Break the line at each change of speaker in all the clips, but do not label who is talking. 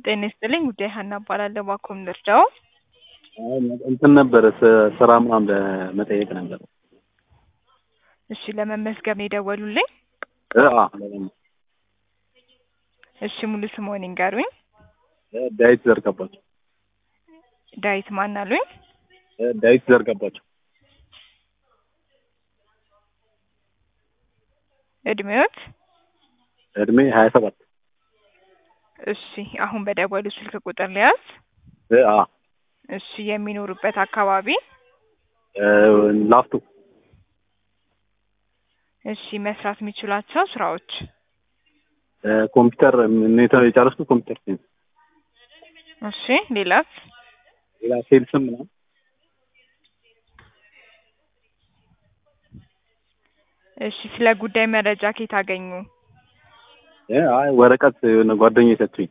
ጤና ይስጥልኝ ጉዳይ ሀና እባላለሁ። ባኮም ልርዳው?
አይ እንትን ነበረ ስ- ስራ ምናምን ለመጠየቅ ነበር።
እሺ ለመመዝገብ ነው የደወሉልኝ?
እ አ ለምን-
እሺ ሙሉ ስምዎን ይንገሩኝ?
እ ዳዊት ዘርጋባቸው
ዳዊት ማን አሉኝ?
እ ዳዊት ዘርጋባቸው
እድሜዎት?
እድሜ ሀያ ሰባት
እሺ አሁን በደወሉ ስልክ ቁጥር ሊያዝ?
እ አ
እሺ የሚኖሩበት አካባቢ?
እ ላፍቶ
እሺ መስራት የሚችሏቸው ስራዎች?
እ ኮምፒውተር ኔታ የጨረስኩት ኮምፒውተር ሳይንስ
እሺ ሌላስ?
ሌላ ሴልስም ምናምን
እሺ ስለ ጉዳይ መረጃ ከየት አገኙ?
እ አይ ወረቀት የሆነ ጓደኛዬ ሰጡኝ።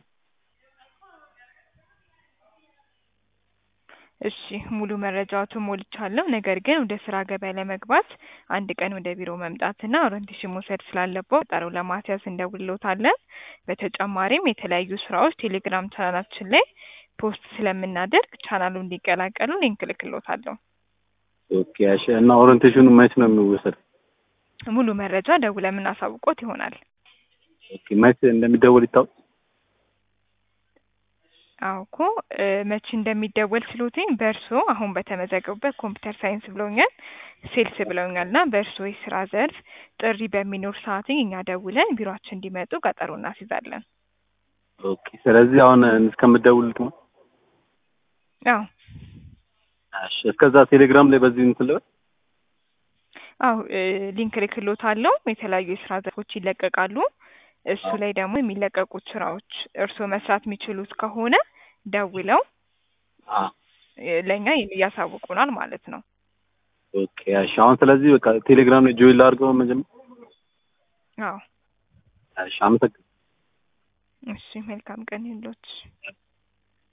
እሺ ሙሉ መረጃዎትን ሞልቻለሁ። ነገር ግን ወደ ስራ ገበያ ለመግባት አንድ ቀን ወደ ቢሮ መምጣትና ኦሪንቴሽን መውሰድ ስላለብዎ ቀጠሮ ለማስያዝ እንደውልዎታለን። በተጨማሪም የተለያዩ ስራዎች ቴሌግራም ቻናላችን ላይ ፖስት ስለምናደርግ ቻናሉን እንዲቀላቀሉ ሊንክ እልክልዎታለሁ።
ኦኬ እሺ። እና ኦሪንቴሽኑ መች ነው የሚወሰድ?
ሙሉ መረጃ ደውለን የምናሳውቅዎት ይሆናል።
ኦኬ መች እንደሚደወል ይታወቅ?
አዎ እኮ እ መቼ እንደሚደወል ስሎትኝ በእርስዎ አሁን በተመዘገቡበት ኮምፒውተር ሳይንስ ብለውኛል፣ ሴልስ ብለውኛል እና በእርስዎ የስራ ዘርፍ ጥሪ በሚኖር ሰዓት እኛ ደውለን ቢሮአችን እንዲመጡ ቀጠሮ እናስይዛለን።
ኦኬ ስለዚህ አሁን እስከምደውልት ነው?
አዎ
እሺ እስከዛ ቴሌግራም ላይ በዚህ እንትን ልበል?
አዎ እ ሊንክ እልክልዎታለሁ። የተለያዩ የስራ ዘርፎች ይለቀቃሉ። እሱ ላይ ደግሞ የሚለቀቁት ስራዎች እርስዎ መስራት የሚችሉት ከሆነ ደውለው
አ
እ ለእኛ ያሳውቁናል ማለት ነው።
ኦኬ እሺ። አሁን ስለዚህ በቃ ቴሌግራም ላይ ጆይን ላድርገው መጀመሪያ?
አዎ
እሺ አመሰግናለሁ።
እሺ መልካም ቀን ይሁንልዎት።